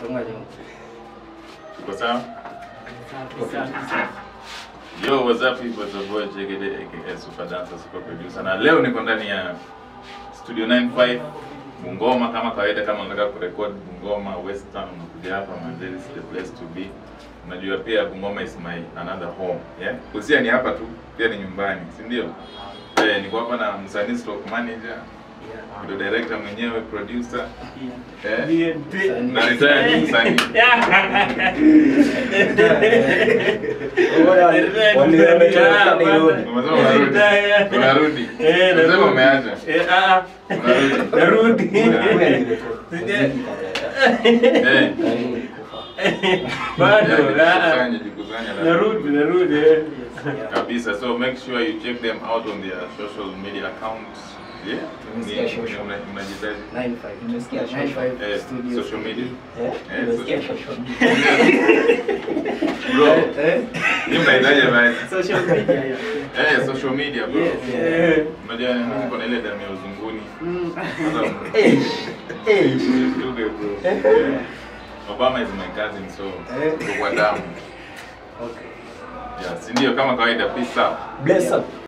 Songa nyuma. Tuko sawa? Yo, what's up people? It's your boy Jegede aka Super Dancer, Super Producer. Na leo niko ndani ya Studio 95 Bungoma kama kawaida, kama unataka kurekod Bungoma Western, unakuja hapa man, this is the place to be. Unajua pia Bungoma is my another home, yeah? Kusia ni hapa tu, pia ni nyumbani, si ndio? Eh, niko hapa na msanii stroke manager, ndio director mwenyewe, producer, eh? Na retired msanii. Umesema unarudi. Unarudi. Unasema umeacha. Unarudi. Eh. Bado, Yeah, ah. jikusanye, jikusanye, Narudi, narudi. eh. kabisa so make sure you check them out on their social media accounts yeah Nimesikia Ni- social. una- unajitaji 95. Nimesikia social. 95 Eh, studio. social media. Eh? Eh, Nimesikia social- shosho. bro Eh? hii mnahitaji basi Social media yeah. eh social media bro Yes, Eh. unajua mimi niko na ile damu ya uzunguni Mm. Sasa, Eh, eh. usituke, bro Yeah. Obama is my cousin so Eh. tuko kwa damu Okay. yeah si ndio kama kawaida peace out Bless up.